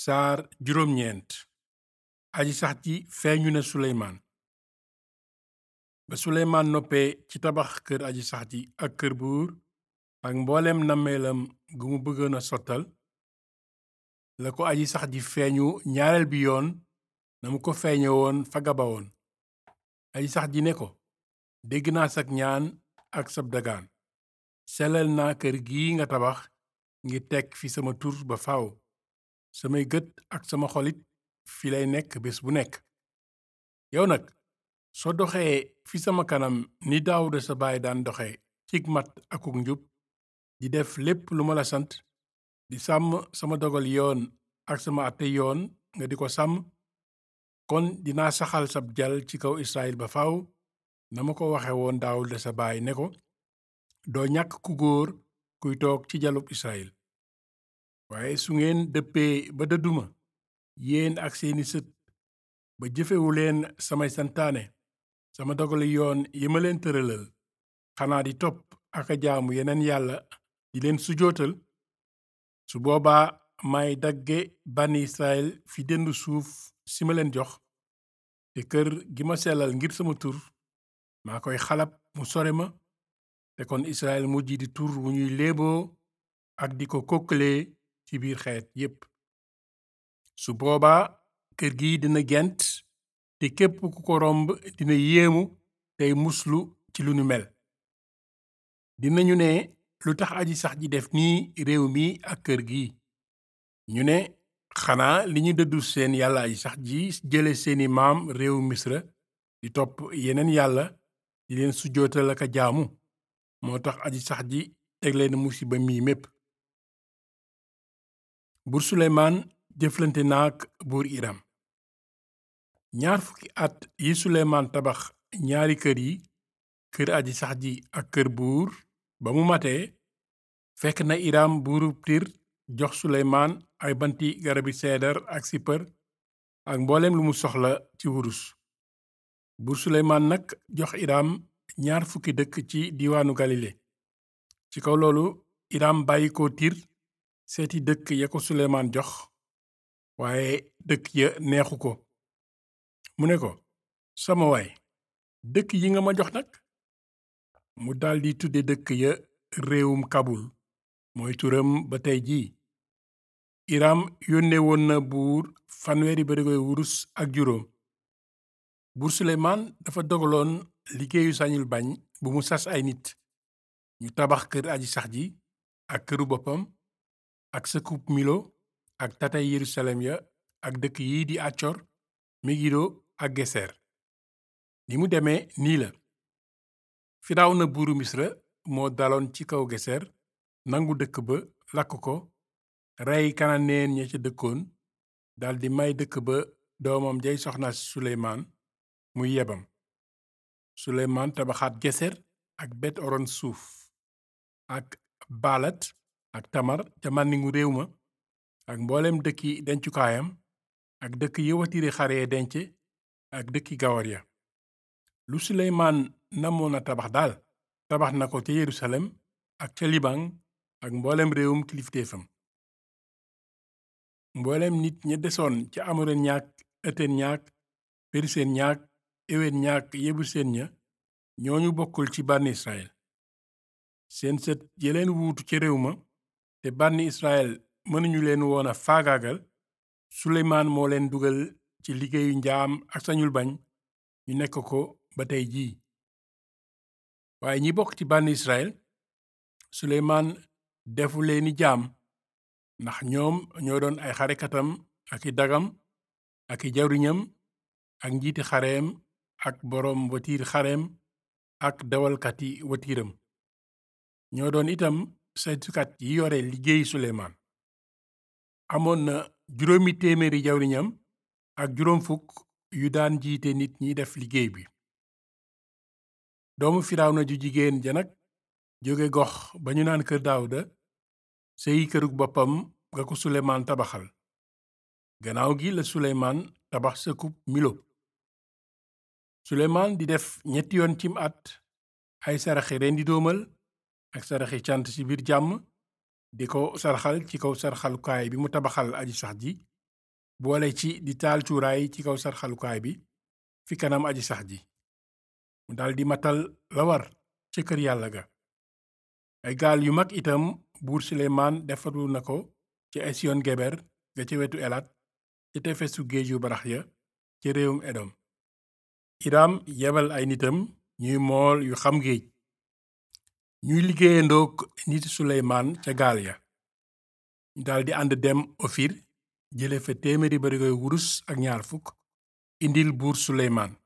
saar juróom ñeent aji sax ji feeñu na suleymaan ba suleymaan noppee ci tabax kër aji sax ji ak kër buur ak mbooleem nammeelam gu mu bëggoon a sottal la ko aji sax ji feeñu ñaareel bi yoon na mu ko feeñe woon fa gabawoon aji sax ji ne ko dégg naa sag ñaan ak sab dagaan sellal naa kër gi nga tabax ngir teg fi sama tur ba faaw samay gët ak sama xolit fi lay nekk bés bu nekk yow nag soo doxee fi sama kanam ni daawuda sa baay daan doxe cig mat akuk njub di def lépp lu ma la sant di sàmm sama dogal yoon ak sama àtte yoon nga di ko sàmm kon dinaa saxal sab jal ci kaw israel ba faaw na ma ko waxe woon daawuda sa baay ne ko doo ñàkk ku góor kuy toog ci jalub israel waaye su ngeen dëppee ba dëdduma yéen ak seeni sët ba jëfewu leen samay santaane sama dogali yoon yi ma leen tëralal xanaa di topp ak a jaamu yeneen yàlla di leen sujootal su boobaa may dagge bànni israel fi dendu suuf si ma leen jox te kër gi ma sellal ngir sama tur maa koy xalab mu sore ma te kon israel mujj di tur wu ñuy léeboo ak di ko kokkalee ci biir xeet yépp su boobaa kër gi dina gent te képp ku ko romb dina yéemu tey muslu ci lu nu mel dinañu ne lu tax aji sax ji def nii réew mi ak kër gi ñu ne xanaa li ñu dëddu seen yàlla aji sax ji jële seeni maam réew misra di topp yeneen yàlla di leen sujjootal ak a jaamu moo tax aji sax ji teg leen musiba mii mépp buur suleymaan jëflante naak buur iram ñaar fukki at yi suleymaan tabax ñaari kër yi kër aji sax ji ak kër buur ba mu matee fekk na iram buurub tir jox suleymaan ay banti garabi seedar ak sipar ak mbooleem lu mu soxla ci wurus buur suleymaan nag jox iram ñaar fukki dëkk ci diiwaanu galile ci kaw loolu iram bàyyi ko tir seeti dëkk ya ko suleymaan jox waaye dëkk ya neexu ko mu ne ko sama waay dëkk yi nga ma jox nag mu daldi tudde dëkk ya réewum kabul mooy turam ba tey jii iram yónne woon na buur fanweeri barigoy wurus ak juróom buur suleymaan dafa dogaloon liggéeyu sañul bañ bu mu sas ay nit ñu tabax kër aji sax ji ak këru boppam ak sëkub milo ak tatay yerusalem ya ak dëkk yi di accor megido ak geser ni mu demee nii la firaaw na buuru misra moo daloon ci kaw geser nangu dëkk ba lakk ko rey kananeen ña ca dëkkoon daldi may dëkk ba doomam jay soxna suleymaan muy yebam suleymaan tabaxaat geser ak bet oron suuf ak baalat ak tamar ca màndingu réew ma ak mboolem dëkki dencukaayam ak dëkk yi watiri xare denc ak dëkki gawar ya lu suleymaan namoon a tabax daal tabax na ko ca yerusalem ak ca liban ak mboolem réewum kilifteefam mboolem nit ña desoon ca amoren ñaak ëtten ñaak periseen ñaak eween ñaak yebuseen ña ñooñu bokkul ci bànni israel seen sët yeleen wuutu ca réew ma te bànni israel mënuñu leen woon a faagaagal suleymaan moo leen dugal ci liggéeyu njaam ak sañul bañ ñu nekk ko ba tey jii waaye ñi bokk ci bànni israel suleymaan defu leeni jaam ndax ñoom ñoo doon ay xarekatam ak i dagam ak i jawriñam ak njiiti xareem ak boroom watiir xareem ak dawalkati watiiram ñoo doon itam saytukat yi yore liggéey suleymaan amoon na juróomi téeméeri jawriñam ak juróom fukk yu daan jiite nit ñi def liggéey bi doomu firawna ju jigéen ja nag jóge gox ba ñu naan kër daawuda sëyi kërug boppam nga ko suleymaan tabaxal gannaaw gi la suleymaan tabax sëkub milo suleymaan di def ñetti yoon cim at ay saraxi rendi doomal ak saraxi cant ci biir jàmm di ko sarxal ci kaw sarxalukaay bi mu tabaxal aji sax ji boole ci di taal cuuraay ci kaw sarxalukaay bi fi kanam aji sax ji mu daldi matal la war ca kër yàlla ga ay gaal yu mag itam buur suleymaan defaru na ko ci esiyon geber ga ca wetu elat ca tefesu géeju barax ya ca réewum edom iram yebal ay nitam ñuy mool yu xam géej ñuy liggéeyandook niti suleymaan ca gaal ya ñu daldi ànd dem ofir jële fa téeméeri barigoy wurus ak ñaar fukk indil buur suleymaan